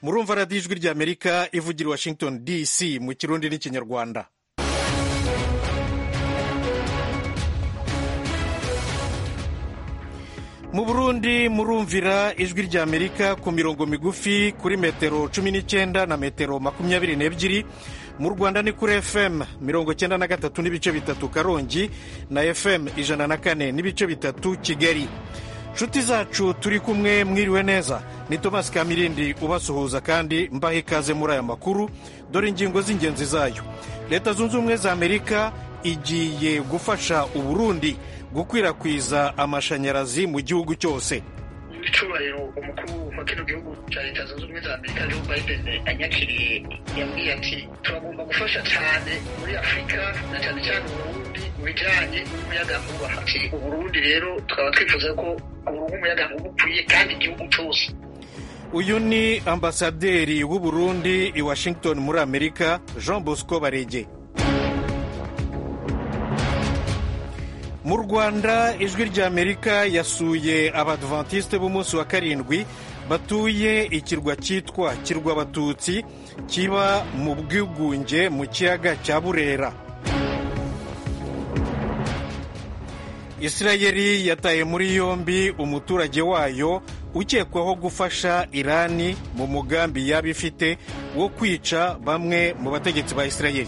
murumva radiyo ijwi ry'amerika ivugira i washington dc mu kirundi n'ikinyarwanda mu burundi murumvira ijwi ry'amerika ku mirongo migufi kuri metero cumi n'icyenda na metero makumyabiri n'ebyiri mu rwanda ni kuri fm mirongo cyenda na gatatu n'ibice bitatu karongi na fm ijana na kane n'ibice bitatu kigali nshuti zacu turi kumwe mwiriwe neza ni thomas kamirindi ubasuhuza kandi mbaha ikaze muri aya makuru dore ingingo z'ingenzi zayo leta zunze ubumwe za amerika igiye gufasha uburundi gukwirakwiza amashanyarazi mu gihugu cyose icyubahiro umukuru wa kino gihugu cya leta zunze ubumwe za amerika joe biden anyakiriye yambwiye ati turagomba gufasha cyane muri afurika na cyane cyane uburundi mu bijyanye n'umuyagankuba ati uburundi rero tukaba twifuza ko uburundi umuyagankuba ukwiye kandi igihugu cyose uyu ni ambasaderi w'uburundi i washington muri amerika jean bosco barege mu rwanda ijwi ry'amerika yasuye abadventiste b'umunsi wa karindwi batuye ikirwa cyitwa kirwa abatutsi kiba mu bwigunge mu kiyaga cya burera isirayeli yataye muri yombi umuturage wayo ukekwaho gufasha irani mu mugambi yaba ifite wo kwica bamwe mu bategetsi ba isirayeli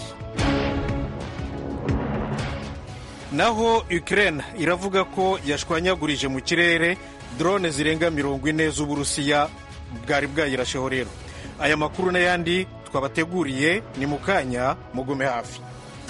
naho Ukraine iravuga ko yashwanyagurije mu kirere drone zirenga mirongo ine z'uburusiya bwari bwayirasheho rero aya makuru n'ayandi twabateguriye ni mu kanya mugume hafi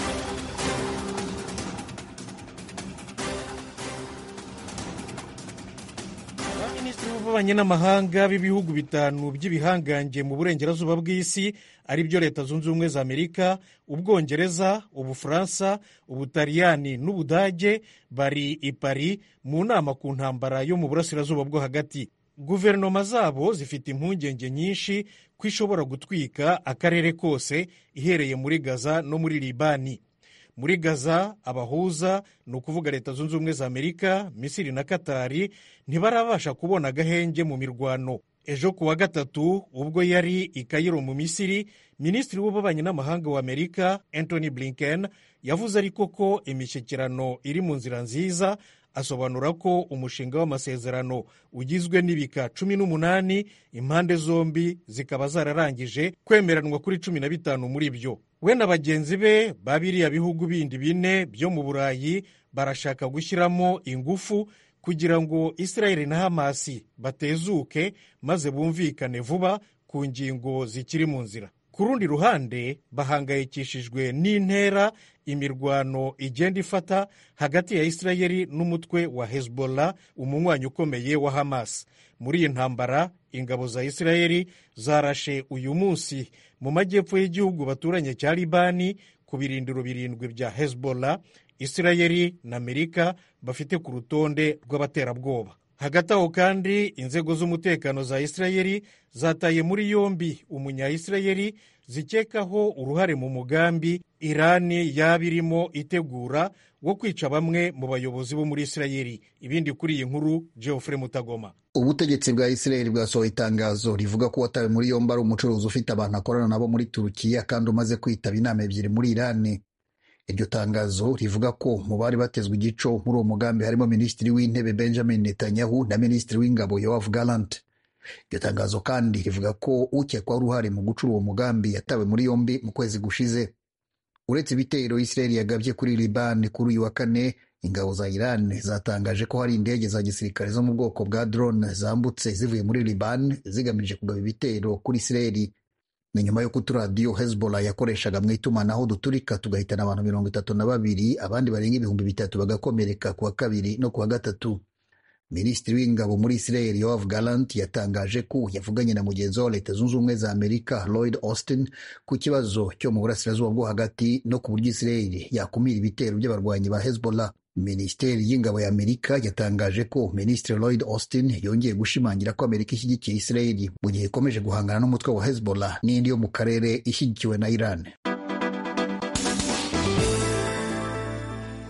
abaminisitiri b'ububanyi n'amahanga b'ibihugu bitanu by'ibihangange mu burengerazuba bw'isi ari byo leta zunze ubumwe za amerika ubwongereza ubufaransa ubutaliyani n'ubudage bari i Paris mu nama ku ntambara yo mu burasirazuba bwo hagati guverinoma zabo zifite impungenge nyinshi ko ishobora gutwika akarere kose ihereye muri gaza no muri libani muri gaza abahuza ni ukuvuga leta zunze ubumwe za amerika misiri na katari ntibarabasha kubona agahenge mu mirwano ejo ku wa gatatu ubwo yari i kayiro mu misiri minisitiri w'ububanyi n'amahanga wa amerika anthony blinken yavuze ariko ko imishyikirano iri mu nzira nziza asobanura ko umushinga w'amasezerano ugizwe n'ibika cumi n'umunani impande zombi zikaba zararangije kwemeranwa kuri cumi na bitanu muri byo we na bagenzi be ba biriya bihugu bindi bine byo mu burayi barashaka gushyiramo ingufu kugira ngo israeli na hamasi batezuke maze bumvikane vuba ku ngingo zikiri mu nzira ku rundi ruhande bahangayikishijwe n'intera imirwano igenda ifata hagati ya israeli n'umutwe wa hezbollah umunywanyi ukomeye wa hamas muri iyi ntambara ingabo za israeli zarashe uyu munsi mu majyepfo y'igihugu baturanye cya libani ku birindiro birindwi bya hezbollah israeli na amerika bafite ku rutonde rw'abaterabwoba hagati aho kandi inzego z'umutekano za israeli zataye muri yombi umunya-israeli zikekaho uruhare mu mugambi irani yaba irimo itegura wo kwica bamwe mu bayobozi bo muri israeli ibindi kuri iyi nkuru geoffrey mutagoma ubutegetsi bwa israeli bwasohoye itangazo rivuga ko watawe muri yombi ari umucuruzi ufite abantu akorana nabo muri turukiya kandi umaze kwitaba inama ebyiri muri irani iryo tangazo rivuga ko mu bari batezwe igico muri uwo mugambi harimo minisitiri w'intebe benjamin netanyahu na minisitiri w'ingabo yoav gallant iryo tangazo kandi rivuga ko ukekwaho uruhare mu gucura uwo mugambi yatawe muri yombi mu kwezi gushize uretse ibitero israeli yagabye kuri liban kuri uyu wa kane ingabo za iran zatangaje ko hari indege za gisirikare zo mu bwoko bwa drone zambutse zivuye muri liban zigamije kugaba ibitero kuri israeli ni nyuma y'uko uturadiyo hezbollah yakoreshaga mu itumanaho duturika tugahitana abantu mirongo itatu na babiri abandi barenga ibihumbi bitatu bagakomereka ku wa kabiri no ku wa gatatu minisitiri w'ingabo muri israel yoav gallant yatangaje ko yavuganye na mugenzi wa leta zunze ubumwe za amerika lloyd austin ku kibazo cyo mu burasirazuba bwo hagati no ku buryo israel yakumira ibitero by'abarwanyi ba hezbollah minisiteri y'ingabo ya amerika yatangaje ko minisitiri lloyd austin yongeye gushimangira ko amerika ishyigikiye israel mu gihe ikomeje guhangana n'umutwe wa hezbollah n'indi yo mu karere ishyigikiwe na iran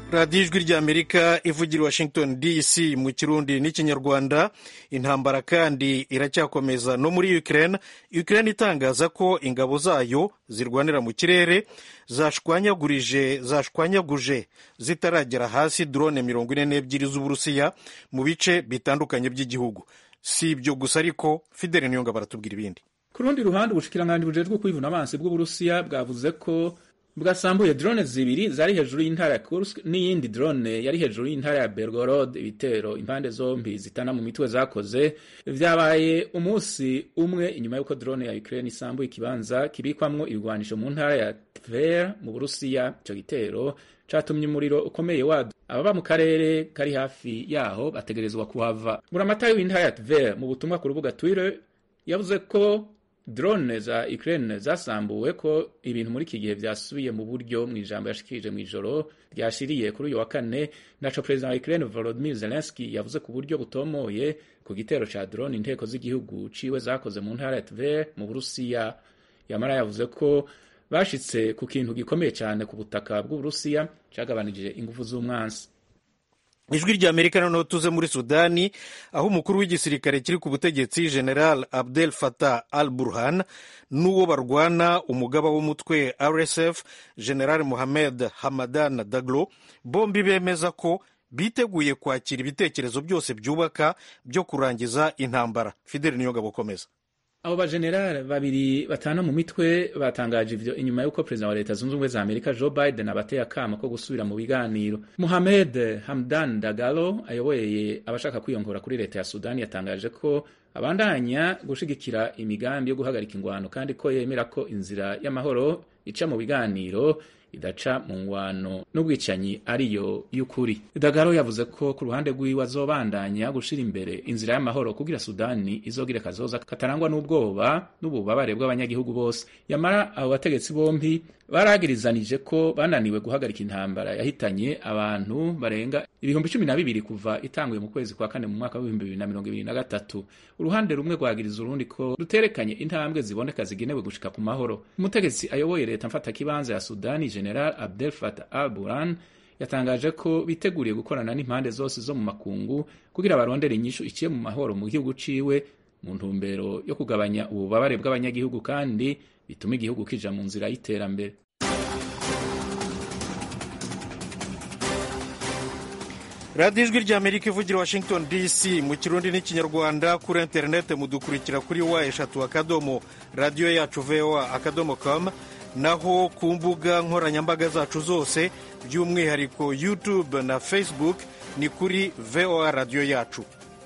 radiyo ijwi ry'amerika ivugira i washington dc mu kirundi n'ikinyarwanda intambara kandi iracyakomeza no muri ukraine ukraine itangaza ko ingabo zayo zirwanira mu kirere zashwanyagurije zashwanyaguje zitaragera hasi drone mirongo ine n'ebyiri z'uburusiya mu bice bitandukanye by'igihugu si ibyo gusa ariko fidele niyonga baratubwira ibindi ku rundi ruhande ubushikiranganji bujejwe kwivuna amazi bw'uburusiya bwavuze ko bwasambuye drone zibiri zari hejuru y'intara ya Kursk n'iyindi drone yari hejuru y'intara ya Belgorod ibitero impande zombi zitana mu mitwe zakoze vyabaye umunsi umwe inyuma y'uko drone ya Ukraine isambuye ikibanza kibikwamwo ibigwanisho mu ntara ya Tver mu Burusiya ico gitero catumye umuriro ukomeye wadu ababa mu karere kari hafi yaho bategerezwa kuhava buramatari w'intara ya Tver mu butumwa ku rubuga Twitter yavuze ko drone za Ukraine zasambuwe ko ibintu muri iki gihe vyasubiye mu buryo mu ijambo yashikirije mu ijoro ryashiriye kuri uyu wa kane naco perezida wa Ukraine Volodymyr Zelensky yavuze ku buryo butomoye ku gitero ca drone inteko z'igihugu ciwe zakoze mu ntara ya Tver mu Burusiya yamara yavuze ko bashitse ku kintu gikomeye cyane ku butaka bw'Uburusiya cagabanije ingufu z'umwansi ijwi rya amerika noneho tuze muri sudani aho umukuru w'igisirikare kiri ku butegetsi general abdel fatah al burhan n'uwo barwana umugaba w'umutwe rsf general mohamed hamadan daglo bombi bemeza ko biteguye kwakira ibitekerezo byose byubaka byo kurangiza intambara fideli niyo ngabo komeza abo bajenerali babiri batana mu mitwe batangaje ivyo inyuma y'uko perezida wa leta zunze ubumwe za amerika joe biden abateye akamo ko gusubira mu biganiro muhamed hamdan dagalo ayoboye abashaka kwiyongora kuri leta ya sudani yatangaje ko abandanya gushigikira imigambi yo guhagarika ingwano kandi ko yemera ko inzira y'amahoro ica mu biganiro idaca mu ngwano n'ubwicanyi ariyo y'ukuri dagaro yavuze ko ku ruhande rw'iwe azobandanya gushira imbere inzira y'amahoro kugira sudani izogira kazoza katarangwa n'ubwoba n'ububabare bw'abanyagihugu bose yamara abo bategetsi bombi baragirizanije ko bananiwe guhagarika intambara yahitanye abantu barenga ibihumbi cumi na bibiri kuva itanguye mu kwezi kwa kane mu mwaka w'ibihumbi bibiri na mirongo ibiri na gatatu uruhande rumwe rwagiriza urundi ko ruterekanye intambwe ziboneka zigenewe gushika ku mahoro umutegetsi ayoboye leta mfatakibanza ya sudani general abdel fatah al buran yatangaje ko biteguriye gukorana n'impande zose zo mu makungu kugira barondere inyishu iciye mu mahoro mu gihugu ciwe mu ntumbero yo kugabanya ububabare bw'abanyagihugu kandi bituma igihugu kija mu nzira y'iterambere radiyo ijwi rya amerika ivugira washington dc mu kirundi n'ikinyarwanda kuri interineti mudukurikira kuri wa eshatu akadomo radiyo yacu voa akadomo com naho ku mbuga nkoranyambaga zacu zose by'umwihariko youtube na facebook ni kuri voa radiyo yacu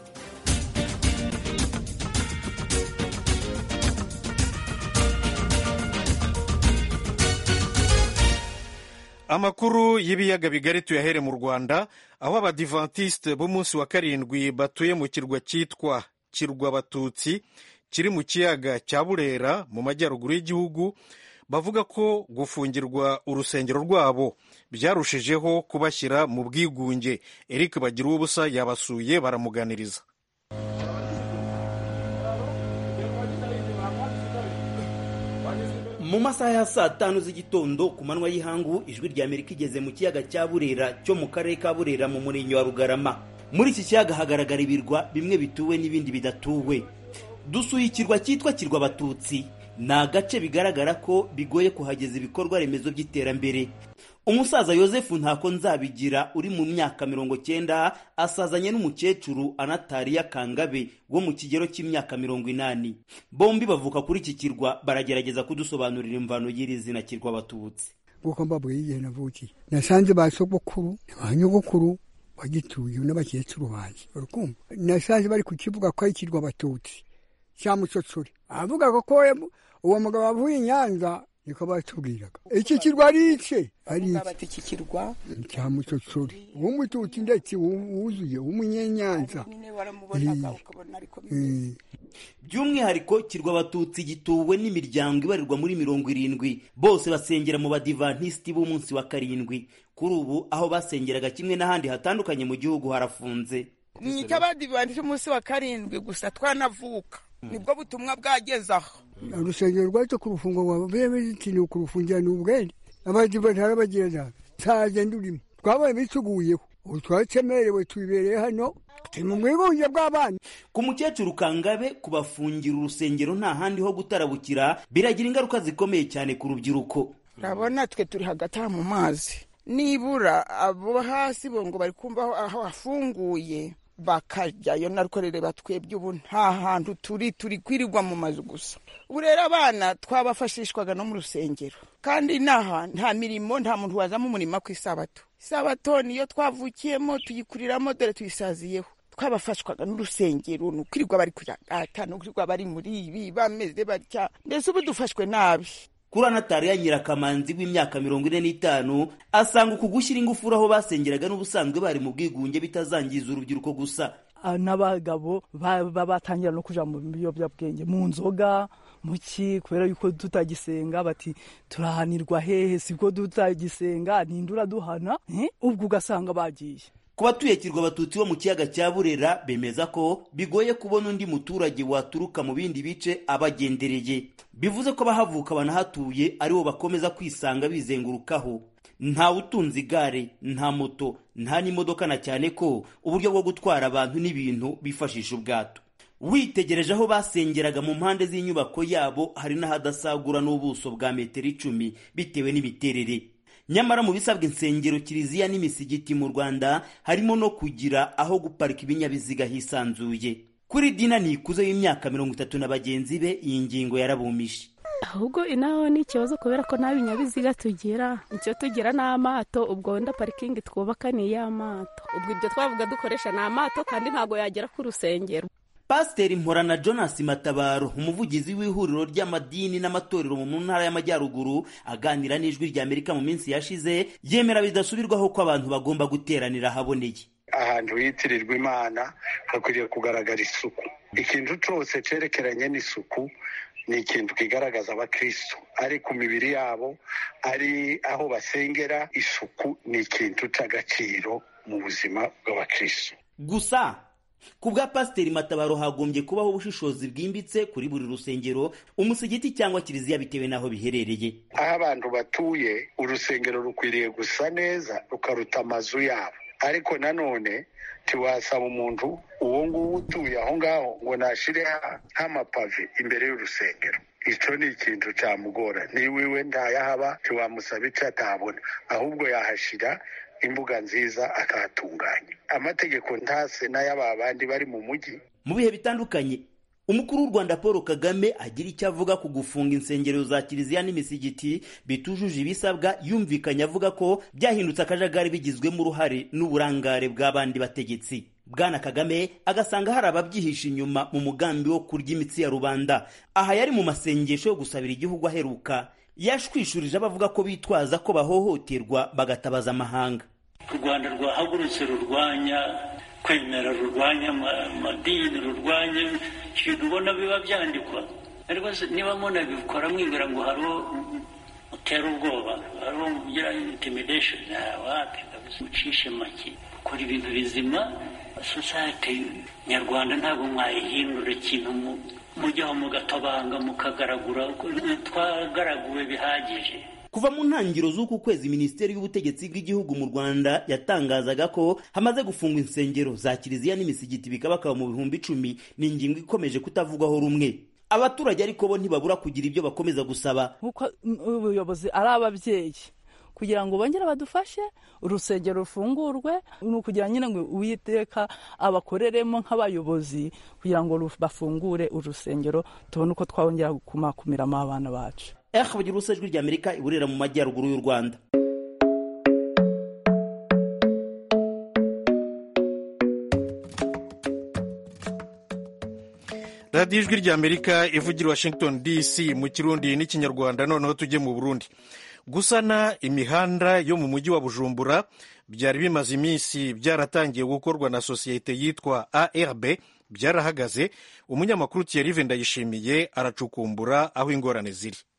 amakuru y'ibiyaga bigari tuyahere mu rwanda aho abadivantisite b'umunsi wa karindwi batuye mu kirwa cyitwa kirwa batutsi kiri mu kiyaga cya burera mu majyaruguru y'igihugu bavuga ko gufungirwa urusengero rwabo byarushijeho kubashyira mu bwigunge eric bagira ubusa yabasuye baramuganiriza mu masaha ya saa tanu z'igitondo ku manywa y'ihangu ijwi rya amerika igeze mu kiyaga cya burera cyo mu karere ka burera mu murenge wa rugarama muri iki kiyaga hagaragara ibirwa bimwe bituwe n'ibindi bidatuwe dusuye ikirwa cyitwa kirwa abatutsi ni agace bigaragara ko bigoye kuhageza ibikorwa remezo by'iterambere umusaza yosefu ntako nzabigira uri mu myaka mirongo cyenda asazanye n'umukecuru anatariya kangabe wo mu kigero cy'imyaka mirongo inani bombi bavuka kuri iki kirwa baragerageza kudusobanurira imvano y'iri zina kirwa abatutsi kuko mbabwiye igihe navukiye nasanze ba sogokuru ba nyogokuru bagituye n'abakecuru banjye urukumva nasanze bari kukivuga ko ari ikirwa abatutsi cya musotsori avuga ko uwo mugabo avuye i nyanza niko batubwiraga iki kirwa ari ice ari iki kirwa cya musotsori w'umututsi ndetse wuzuye w'umunyenyanza by'umwihariko kirwa abatutsi gituwe n'imiryango ibarirwa muri mirongo irindwi bose basengera mu badivantisiti b'umunsi wa karindwi kuri ubu aho basengeraga kimwe n'ahandi hatandukanye mu gihugu harafunze ni icy'abadivantisiti umunsi wa karindwi gusa twanavuka nibwo butumwa bwageze aho urusengero rwacu ku rufungo rwa bebe zitini kurufungira ni ubwenge abadivantisiti barabagenda ntaze ndurimo twabonye bituguyeho ubu twacemerewe tubibereye hano turi mu bwigunge bw'abana ku mukecuru kangabe kubafungira urusengero nta handi ho gutarabukira biragira ingaruka zikomeye cyane ku rubyiruko urabona twe turi hagati aha mu mazi nibura abo hasi bo ngo bari kumva aho hafunguye bakajyayo narukorere batwebye ubu nta hantu turi turi kwirirwa mu mazu gusa ubu rero abana twabafashishwaga no mu rusengero kandi n'aha nta mirimo nta muntu wazamo umurimo ku isabato isabato niyo twavukiyemo tuyikuriramo dore tuyisaziyeho twabafashwaga n'urusengero ni ukwirirwa bari kuyagata ni ukwirirwa bari muri ibi bameze batya mbese ubu dufashwe nabi kuri anatariya nyirakamanzi w'imyaka mirongo ine n'itanu asanga uku gushyira ingufuri aho basengeraga n'ubusanzwe bari mu bwigunge bitazangiza urubyiruko gusa n'abagabo batangira no kuja mu biyobyabwenge mu nzoga mu ki kubera yuko tutagisenga bati turahanirwa hehe sibwo tutagisenga ninde uraduhana ubwo ugasanga bagiye ku batuye kirwa abatutsi bo mu kiyaga cya burera bemeza ko bigoye kubona undi muturage waturuka mu bindi bice abagendereye bivuze ko abahavuka banahatuye aribo bakomeza kwisanga bizengurukaho nta utunze igare nta moto nta n'imodoka na cyane ko uburyo bwo gutwara abantu n'ibintu bifashisha ubwato witegereje aho basengeraga mu mpande z'inyubako yabo hari n'ahadasagura n'ubuso bwa metero icumi bitewe n'imiterere nyamara mu bisabwa insengero kiliziya n'imisigiti mu rwanda harimo no kugira aho guparika ibinyabiziga hisanzuye kuri dina nikuze w'imyaka mirongo itatu na bagenzi be iyi ngingo yarabumishe ahubwo inaho ni ikibazo kubera ko nta binyabiziga tugira icyo tugira ni amato ubwo wenda parikingi twubaka ni iy'amato ubwo ibyo twavuga dukoresha ni amato kandi ntabwo yagera ku rusengero pasiteri mporana jonas matabaro umuvugizi w'ihuriro ry'amadini n'amatorero mu ntara y'amajyaruguru aganira n'ijwi ry'amerika mu minsi yashize yemera bidasubirwaho ko abantu bagomba guteranira ahaboneye ahantu hitirirwa imana hakwiriye kugaragara isuku ikintu cyose cyerekeranye n'isuku ni ikintu kigaragaza abakristo ari ku mibiri yabo ari aho basengera isuku ni ikintu cy'agaciro mu buzima bw'abakristo gusa ku bwa pasiteri matabaro hagombye kubaho ubushishozi bwimbitse kuri buri rusengero umusigiti cyangwa kiliziya bitewe n'aho biherereye aho abantu batuye urusengero rukwiriye gusa neza rukaruta amazu yabo ariko nanone ntiwasaba umuntu uwo nguwo utuye aho ngaho ngo nashire nk'amapave imbere y'urusengero icyo ni ikintu cyamugora niba iwe ntayahaba ntiwamusaba icyo atabona ahubwo yahashyira imbuga nziza akahatunganya amategeko ntase n'ay'aba bandi bari mu mujyi mu bihe bitandukanye umukuru w'u rwanda paul kagame agira icyo avuga ku gufunga insengero za kiliziya n'imisigiti bitujuje ibisabwa yumvikanye avuga ko byahindutse akajagari bigizwemo uruhare n'uburangare bw'abandi bategetsi bwana kagame agasanga hari ababyihisha inyuma mu mugambi wo kurya imitsi ya rubanda aha yari mu masengesho yo gusabira igihugu aheruka yashwishurije abavuga ko bitwaza ko bahohoterwa bagatabaza amahanga u rwanda rwahagurutse rurwanya kwemera rurwanya amadini rurwanya ibintu ubona biba byandikwa ariko niba munabikora mwibwira ngo hariho utera ubwoba hariho mugira intimidation wapi mucishe make ukora ibintu bizima sosiyete nyarwanda ntabwo mwayihindura ikintu mujyaho mugatabanga mukagaragura twagaraguwe bihagije kuva mu ntangiriro z'uku kwezi minisiteri y'ubutegetsi bw'igihugu mu rwanda yatangazaga ko hamaze gufungwa insengero za kiliziya n'imisigiti bikabakaba mu bihumbi icumi ni ingingo ikomeje kutavugwaho rumwe abaturage ariko bo ntibabura kugira ibyo bakomeza gusaba nk'uko ubuyobozi ari ababyeyi kugira ngo bongere badufashe urusengero rufungurwe ni ukugira nyine ngo uwiteka abakoreremo nk'abayobozi kugira ngo bafungure urusengero tubone uko twongera kumakumiramo abana bacu ehe bagira ubusa ijwi ry'amerika iburera mu majyaruguru y'u rwanda radiyo ijwi ry'amerika ivugira washington dc mu kirundi n'ikinyarwanda noneho tujye mu burundi gusana imihanda yo mu mujyi wa bujumbura byari bimaze iminsi byaratangiye gukorwa na sosiyete yitwa arb byarahagaze umunyamakuru thierry ndayishimiye aracukumbura aho ingorane ziri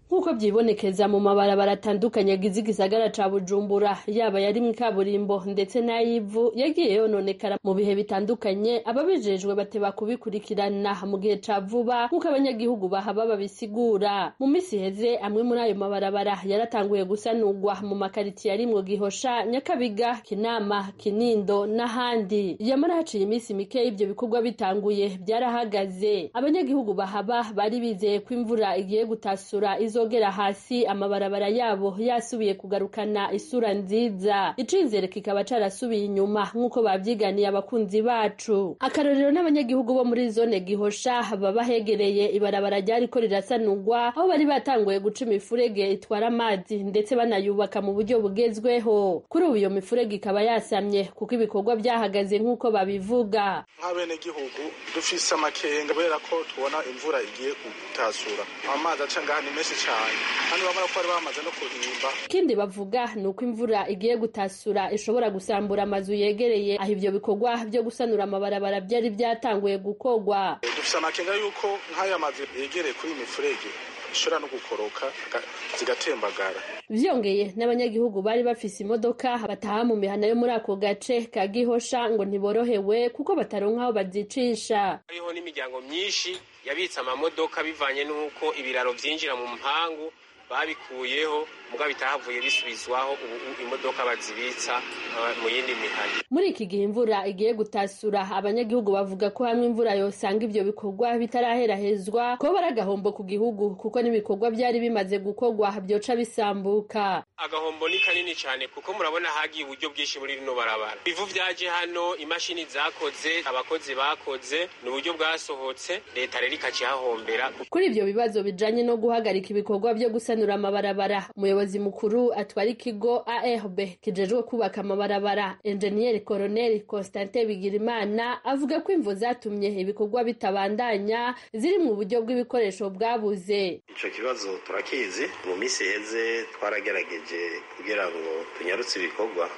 nk'uko byibonekeza mu mabarabara atandukanye agize igisagara ca bujumbura yaba yari mu kaburimbo ndetse n'ay'ivu yagiye yononekara mu bihe bitandukanye ababijejwe bateba kubikurikirana mu gihe ca vuba nk'uko abanyagihugu bahaba babisigura mu misi iheze amwe muri ayo mabarabara yaratanguye gusanurwa mu makaritsiye arimwo gihosha nyakabiga kinama kinindo n'ahandi yamara haciye iminsi mike y'ivyo bikorwa bitanguye byarahagaze abanyagihugu bahaba bari bizeye ko imvura igiye gutasura izogera hasi amabarabara yabo yasubiye kugarukana isura nziza icizere kikaba carasubiye inyuma nk'uko babyiganiye abakunzi bacu akarorero n'abanyagihugu bo muri zone gihosha baba hegereye ibarabara ryariko rirasanurwa aho bari batanguye guca imifurege itwara amazi ndetse banayubaka mu buryo bugezweho kuri ubu iyo mifurege ikaba yasamye kuko ibikorwa byahagaze nk'uko babivuga nk'abenegihugu dufise amakenga kubera ko tubona imvura igiye gutasura amazi aca ngaha ni menshi cyane kandi bamara ko bari bamaze no kuhimba ikindi bavuga ni uko imvura igiye gutasura ishobora gusambura amazu yegereye aho ivyo bikorwa byo gusanura amabarabara byari byatanguye gukorwa dufise amakenga yuko nk'aya mazu yegereye kuri iyi mifurege ishobora no gukoroka zigatembagara vyongeye n'abanyagihugu bari bafise imodoka bataha mu mihana yo muri ako gace ka gihosha ngo ntiborohewe kuko bataronka aho bazicisha hariho n'imiryango myinshi yabitse amamodoka bivanye n'uko ibiraro vyinjira mu mpangu babikuyeho mugabo bitahavuye bisubizwaho ubu imodoka bazibitsa mu yindi mihana muri iki gihe imvura igiye gutasura abanyagihugu bavuga ko hamwe imvura yosanga ivyo bikorwa bitaraherahezwa ko bari agahombo ku gihugu kuko n'ibikorwa byari bimaze gukorwa byoca bisambuka agahombo ni kanini cyane kuko murabona hagiye uburyo bwinshi muri rino barabara bivu vyaje hano imashini zakoze abakozi bakoze ni uburyo bwasohotse leta rero ikacihahombera kuri ivyo bibazo bijanye no guhagarika ibikorwa vyo gusanura amabarabara umuyobozi mukuru atwara ikigo ARB kijejwe kubaka amabarabara enjeniyeri koroneli Constantin Bigirimana avuga ko imvo zatumye ibikorwa bitabandanya ziri mu buryo bw'ibikoresho bwabuze ico kibazo turakizi mu minsi iheze twaragerageje kugira ngo tunyarutse ibikorwa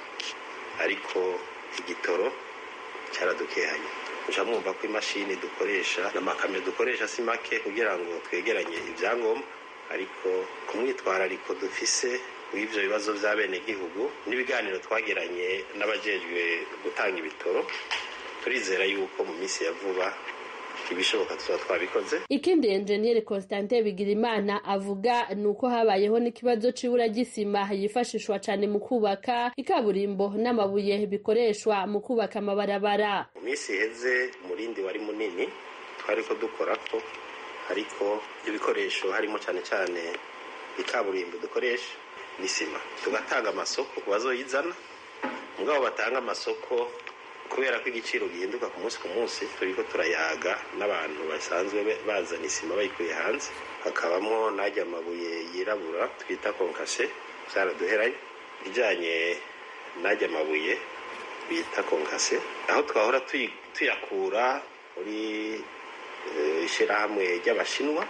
ariko igitoro cyaradukehanye muca mwumva ko imashini dukoresha n'amakamyo dukoresha si make kugira ngo twegeranye ibyangombwa ariko ku mwitwarariko dufise w'ivyo bibazo vy'abenegihugu n'ibiganiro twagiranye n'abajejwe gutanga ibitoro turizera yuko mu minsi ya vuba ibishoboka tuba twabikoze ikindi enjeniyeri Constantin Bigirimana avuga ni uko habayeho n'ikibazo c'ibura ry'isima yifashishwa cane mu kubaka ikaburimbo n'amabuye bikoreshwa mu kubaka amabarabara mu minsi iheze umurindi wari munini twariko dukorako ariko ibikoresho harimo cyane cyane ikaburimbo dukoresha n'isima tugatanga amasoko ku bazoyizana mugabo batanga amasoko kubera ko igiciro gihinduka ku munsi ku munsi turiko turayaga n'abantu basanzwe bazana isima bayikuye hanze hakabamo n'ajya amabuye yirabura twita konkase byaraduheranye bijyanye n'ajya amabuye bita konkase aho twahora tuyakura muri ishyirahamwe ry'abashinwa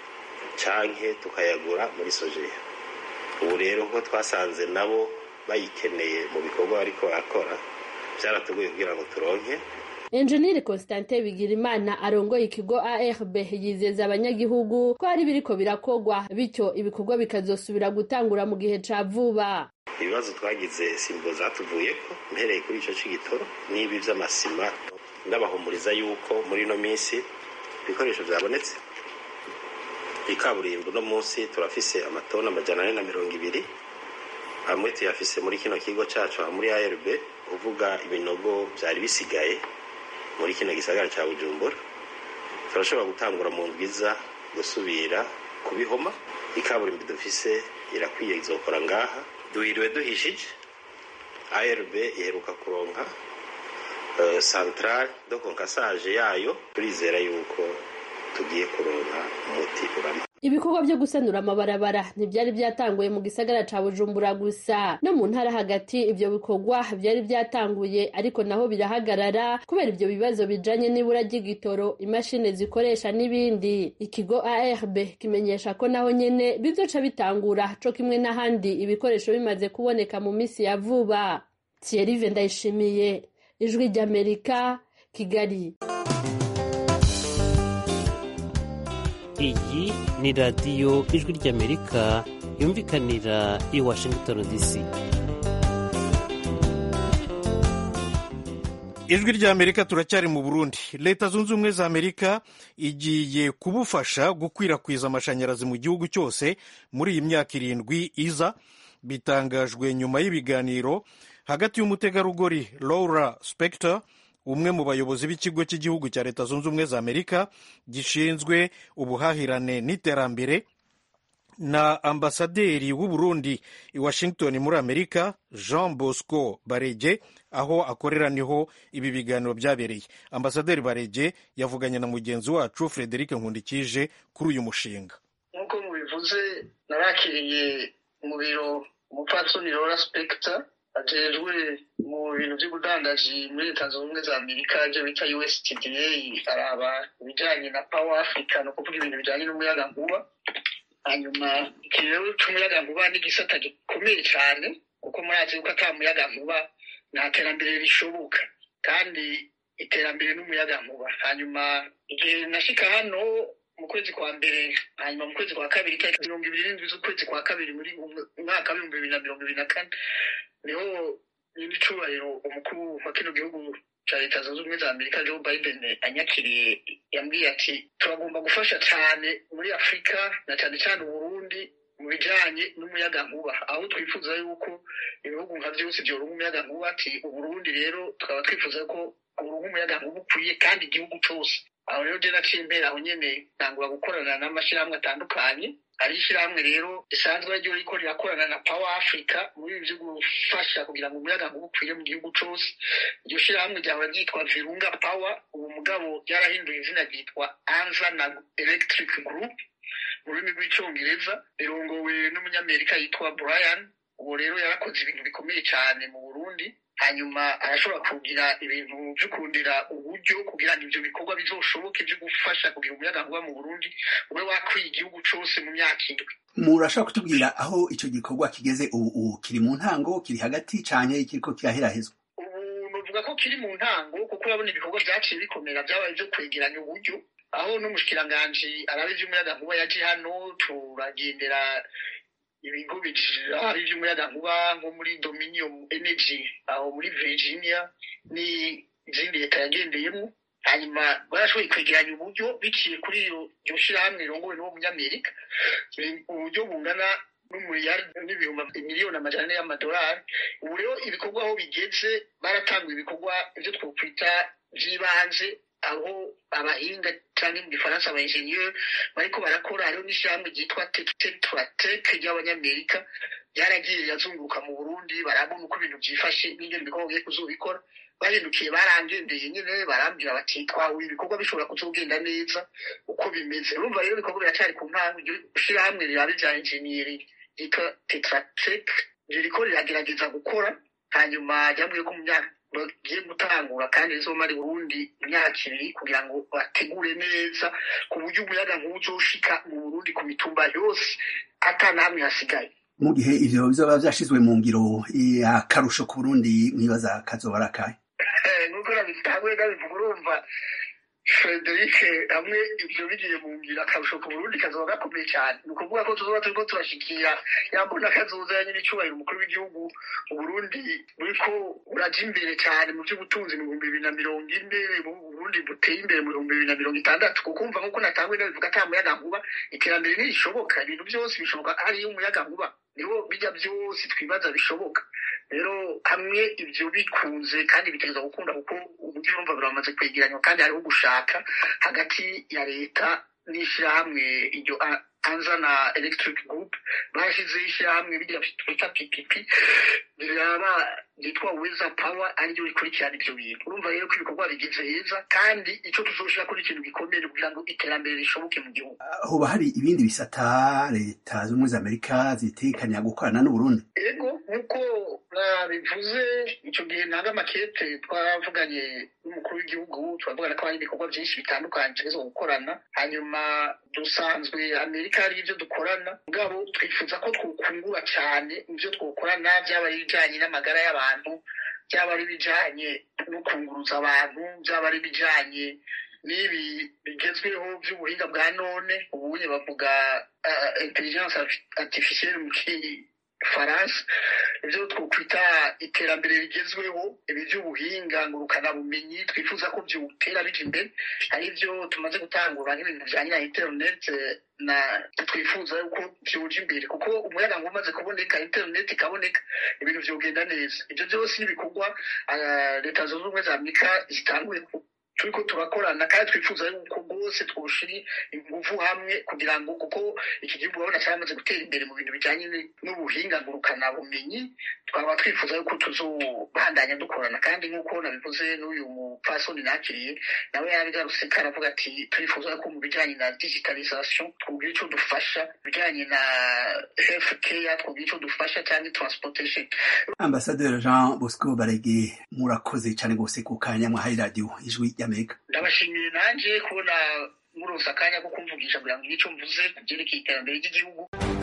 canke tukayagura muri sojeya ubu rero ko twasanze nabo bayikeneye mu bikorwa bariko barakora byaratugoye kugira ngo turonke enjeniyeri Constantin Bigirimana arongoye ikigo ARB yizeza abanyagihugu ko hari biriko birakogwa bityo ibikorwa bikazosubira gutangura mu gihe ca vuba ibibazo twagize simbo zatuvuyeko mpereye kuri ico c'igitoro n'ibi vy'amasima ndabahumuriza yuko muri ino minsi ibikoresho byabonetse ikaburimbo uno munsi turafise amatoni amajana ane na mirongo ibiri amwe tuyafise muri kino kigo cacu muri ARB uvuga ibinogo byari bisigaye muri kino gisagara cya bujumbura turashobora gutangura mu ndwiza gusubira kubihoma ikaburimbo dufise irakwiye izokora ngaha duhiriwe duhishije ARB iheruka kuronka uh, centrale do konkasaje yayo turizera yuko tugiye kuronka umuti urama ibikorwa byo gusanura amabarabara ntibyari byatanguye mu gisagara ca bujumbura gusa no mu ntara hagati ibyo bikorwa byari byatanguye ariko naho birahagarara kubera ibyo bibazo bijanye n'ibura ry'igitoro imashini zikoresha n'ibindi ikigo ARB kimenyesha ko naho nyene bizoca bitangura co kimwe n'ahandi ibikoresho bimaze kuboneka mu misi ya vuba Thierry Ndayishimiye ijwi ry'Amerika Kigali iyi ni radiyo ijwi ry'amerika yumvikanira i washington dc ijwi ry'amerika turacyari mu burundi leta zunze ubumwe za amerika igiye kubufasha gukwirakwiza amashanyarazi mu gihugu cyose muri iyi myaka irindwi iza bitangajwe nyuma y'ibiganiro hagati y'umutegarugori laura spector umwe mu bayobozi b'ikigo cy'igihugu cya leta zunze ubumwe za amerika gishinzwe ubuhahirane n'iterambere na ambasaderi w'u Burundi i Washington muri Amerika Jean Bosco Barege aho akorera niho ibi biganiro byabereye ambasaderi Barege yavuganye na mugenzi wacu Frederic Nkundikije kuri uyu mushinga nk'uko mubivuze narakiriye mu biro umupfasoni Laura Spector ajejwe mu bintu by'ubudandaji muri leta zunze ubumwe za amerika ibyo bita USTDA araba ibijyanye na power africa ni ukuvuga ibintu bijyanye n'umuyagankuba hanyuma iki rero cy'umuyagankuba ni igisata gikomeye cyane kuko murazi yuko ata muyagankuba nta terambere rishoboka kandi iterambere n'umuyagankuba hanyuma igihe nashika hano mu kwezi kwa mbere hanyuma mu kwezi kwa kabiri itariki mirongo ibiri n'indwi z'ukwezi kwa kabiri muri umwaka w'ibihumbi bibiri na mirongo ibiri na kane niho nyir'icyubahiro umukuru wa kino gihugu cya leta zunze ubumwe za amerika joe biden anyakiriye yambwiye ati turagomba gufasha cyane muri afurika na cyane cyane uburundi mu bijyanye n'umuyagankuba aho twifuza yuko ibihugu nka byose byoronka umuyagankuba ati uburundi rero tukaba twifuza ko uronka umuyagankuba ukwiye kandi igihugu cyose aho rero jya naciye imbere aho nyine ntangura gukorana n'amashyirahamwe atandukanye hari ishyirahamwe rero risanzwe ryo riko rirakorana na power africa muri ibi byo gufasha kugira ngo umuyagankuba ukwire mu gihugu cyose iryo shyirahamwe ryahora ryitwa virunga power ubu mugabo ryarahinduye izina ryitwa anza na electric group mu rurimi rw'icyongereza rirongowe n'umunyamerika yitwa brian ubu rero yarakoze ibintu bikomeye cyane mu burundi hanyuma arashobora kugira ibintu byo kurundira uburyo kugira ngo ibyo bikorwa bizoshoboke byo gufasha kugira umuyagankuba mu burundi ube wakwiye igihugu cyose mu myaka indwi murashobora kutubwira aho icyo gikorwa kigeze ubu ubu kiri mu ntango kiri hagati cyane kiriko kiraherahezwa ubu nuvuga ko kiri mu ntango kuko urabona ibikorwa byaciye bikomera byabaye byo kwegeranya uburyo aho n'umushikiranganji arabe iby'umuyagankuba yaje hano turagendera ibigo hari iby'umuyagankuba nko muri dominion energy aho muri virginia n'izindi leta yagendeyemo hanyuma barashoboye kwegeranya uburyo biciye kuri iryo shyirahamwe rirongowe n'uwo munyamerika uburyo bungana n'umuriyari n'ibihumbi miliyoni amajana ane y'amadolari ubu rero ibikorwa aho bigeze baratanguye ibikorwa ibyo twakwita by'ibanze aho abahinga cyangwa mu gifaransa aba enjeniyeri bariko barakora hariho n'ishyirahamwe ryitwa tetrateke ry'abanyamerika ryaragiye rirazunguruka mu burundi barabona uko ibintu byifashe n'ingene ibikorwa bigiye kuzobikora bahindukiye barangendeye nyine barambwira bati twahuye ibikorwa bishobora kuzogenda neza uko bimeze urumva rero ibikorwa biracyari ku ntango iryo shyirahamwe riraba ibya enjeniyeri ryitwa tetrateke ririko riragerageza gukora hanyuma ryambwiye ko mu myaka bagiye gutangura kandi rizomara i burundi imyaka ibiri kugira ngo bategure neza ku buryo umuyaga nkuba uzoshika mu burundi ku mitumba yose ata namwe hasigaye mu gihe ivyo bizoba vyashizwe mu ngiro akarusho ku burundi mwibaza kazoba ari akahe nuko nabitanguye ndabivuga urumva frederic hamwe ibyo bigiye mu ngiro akarusho ku burundi kazoba gakomeye cyane ni ukuvuga ko tuzoba turiko turashikira yambona kazoza ya nyine icyubahiro umukuru w'igihugu uburundi buriko buraja imbere cyane mu by'ubutunzi mu bihumbi bibiri na mirongo ine uburundi buteye imbere mu bihumbi bibiri na mirongo itandatu kukumva nk'uko natanguye ndabivuga ata muyagankuba iterambere ntirishoboka ibintu byose bishoboka hariyo umuyagankuba niho bijya byose twibaza bishoboka rero hamwe ibyo bikunze kandi bitegereza gukunda kuko uburyo urumva biramaze kwegeranywa kandi hariho gushaka hagati ya leta n'ishyirahamwe iryo anza na electric group bashyizeho ishyirahamwe bijya twita ppp riraba ryitwa weza power ariryo rikurikirana ibyo bintu urumva rero ko ibikorwa bigeze heza kandi icyo tuzoshira kuri ikintu gikomeye kugira ngo iterambere rishoboke mu gihugu hoba hari ibindi bisata leta z'ubumwe za amerika zitekanya gukorana n'uburundi ego nk'uko nabivuze icyo gihe ntanga amakete twavuganye n'umukuru w'igihugu turavugana ko hari ibikorwa byinshi bitandukanye tugezeho gukorana hanyuma dusanzwe amerika hari ibyo dukorana mugabo twifuza ko twukungura cyane mu byo twokorana byaba ari ibijyanye n'amagara y'abantu byaba ari ibijyanye no kunguruza abantu byaba ari ibijyanye n'ibi bigezweho by'ubuhinga bwa none ubuye bavuga uh, intelligence artificielle mu kifaransa ibyo twokwita iterambere rigezweho ibi by'ubuhinga ngurukanabumenyi twifuza ko byutera bija imbere hari ibyo tumaze gutangura nk'ibintu bijanye na internet na twifuza yuko byoja imbere kuko umuyaga ngo umaze kuboneka internet ikaboneka ibintu vyogenda neza ibyo byose n'ibikorwa uh, leta zunze ubumwe za amerika zitanguye turiko turakorana kandi twifuza yuko rwose twoshira inguvu hamwe kugira ngo kuko iki gihugu urabona cyaramaze gutera imbere mu bintu bijanye n'ubuhinga ngurukana bumenyi twaba twifuza yuko tuzobandanya dukorana kandi nk'uko nabivuze n'uyu mupfasoni nakiriye nawe yabigarutse karavuga ati turifuza yuko mu bijanye na digitalisation twugira ico dufasha bijanye na health care twugira ico dufasha cyangwa transportation ambasaderi jean bosco barege murakoze cyane rwose ku kanya mwahaye radiyo ijwi ry'amerika ndabashimiye nanjye kubona muronse akanya ko kumvugisha kugira ngo icyo mvuze ku byerekeye iterambere ry'igihugu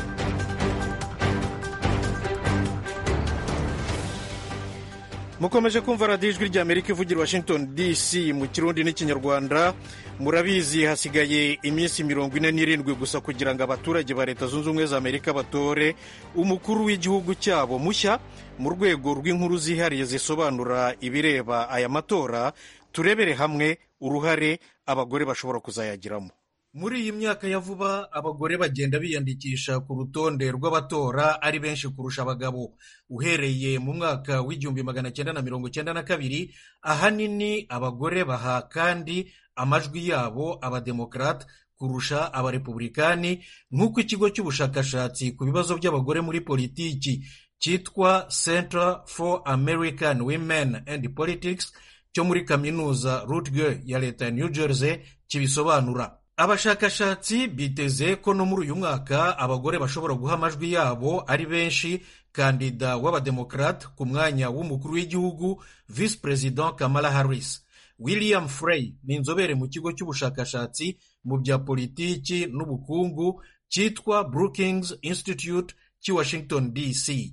mukomeje kumva radiyo ijwi ry'amerika ivugira washington dc mu kirundi n'ikinyarwanda murabizi hasigaye iminsi mirongo ine n'irindwi gusa kugira ngo abaturage ba leta zunze ubumwe za amerika batore umukuru w'igihugu cyabo mushya mu rwego rw'inkuru zihariye zisobanura ibireba aya matora turebere hamwe uruhare abagore bashobora kuzayagiramo muri iyi myaka ya vuba abagore bagenda biyandikisha ku rutonde rw'abatora ari benshi kurusha abagabo uhereye mu mwaka w'igihumbi magana cyenda na mirongo cyenda na kabiri ahanini abagore baha kandi amajwi yabo abademokarate kurusha abarepublikani nk'uko ikigo cy'ubushakashatsi ku bibazo by'abagore muri politiki cyitwa center for american women and politics cyo muri kaminuza rutger ya leta ya new jersey kibisobanura abashakashatsi biteze ko no muri uyu mwaka abagore bashobora guha amajwi yabo ari benshi kandida w'abademokarate ku mwanya w'umukuru w'igihugu visi perezida kamala harris william frey ni inzobere mu kigo cy'ubushakashatsi mu bya politiki n'ubukungu cyitwa brookings institute cy'i washington dc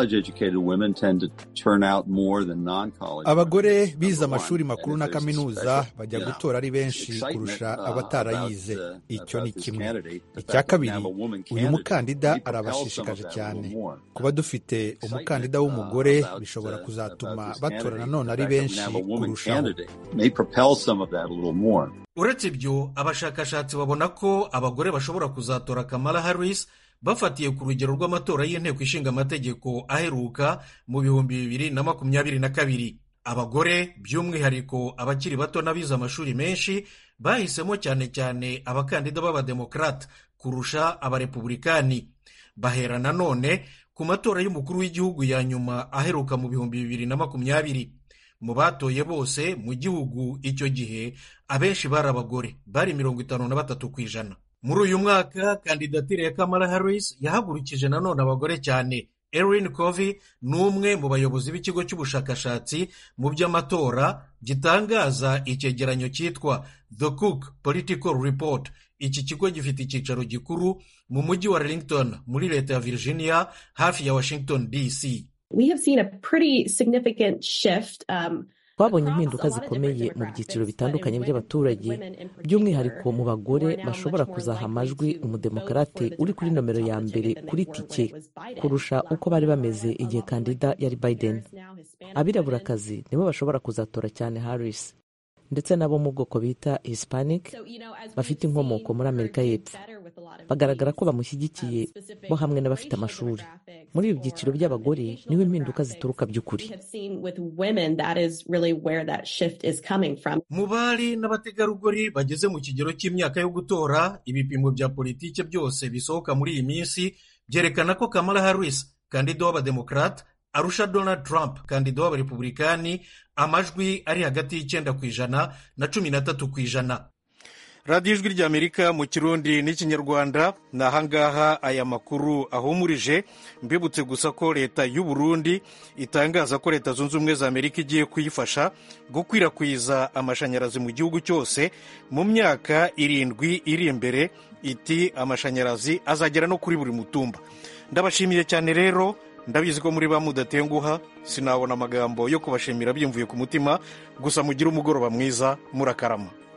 abagore bize amashuri makuru na kaminuza bajya gutora ari benshi kurusha abatarayize icyo ni kimwe icya kabiri uyu mukandida arabashishikaje cyane kuba dufite umukandida w'umugore bishobora kuzatuma batora nanone ari benshi kurushaho uretse ibyo abashakashatsi babona ko abagore bashobora kuzatora kamala harris bafatiye ku rugero rw'amatora y'inteko ishinga amategeko aheruka mu bihumbi bibiri na makumyabiri na kabiri abagore by'umwihariko abakiri bato n'abize amashuri menshi bahisemo cyane cyane abakandida b'abademokarate kurusha abarepublikani bahera nanone ku matora y'umukuru w'igihugu ya nyuma aheruka mu bihumbi bibiri na makumyabiri mu batoye bose mu gihugu icyo gihe abenshi bari abagore bari mirongo itanu na batatu ku ijana muri uyu mwaka kandidatire ya kamala harris yahagurukije nanone abagore cyane erin covey ni umwe mu bayobozi b'ikigo cy'ubushakashatsi mu by'amatora gitangaza icyegeranyo cyitwa the cook political report iki kigo gifite icyicaro gikuru mu mujyi wa arlington muri leta ya virginia hafi ya washington dc twabonye impinduka zikomeye mu byiciro bitandukanye by'abaturage by'umwihariko mu bagore bashobora kuzaha amajwi umudemokarate uri kuri nomero ya mbere kuri tike kurusha uko bari bameze igihe kandida yari biden abiraburakazi nibo bashobora kuzatora cyane harris ndetse n'abo mu bwoko bita hispanic bafite inkomoko muri amerika y'epfo bagaragara ko bamushyigikiye bo hamwe n'abafite amashuri muri ibi byiciro by'abagore niho impinduka zituruka by'ukuri mu bari n'abategarugori bageze mu kigero cy'imyaka yo gutora ibipimo bya politiki byose bisohoka muri iyi minsi byerekana ko kamala harris kandida w'abademokarate arusha donald trump kandida w'abarepublikani amajwi ari hagati y'icyenda ku ijana na cumi na tatu ku ijana radiyo ijwi ry'amerika mu kirundi n'ikinyarwanda ni ahangaha aya makuru ahumurije mbibutse gusa ko leta y'u Burundi itangaza ko leta zunze ubumwe za amerika igiye kuyifasha gukwirakwiza amashanyarazi mu gihugu cyose mu myaka irindwi iri imbere iti amashanyarazi azagera no kuri buri mutumba ndabashimiye cyane rero ndabizi ko muri ba mudatenguha sinabona amagambo yo kubashimira byimvuye ku mutima gusa mugire umugoroba mwiza murakarama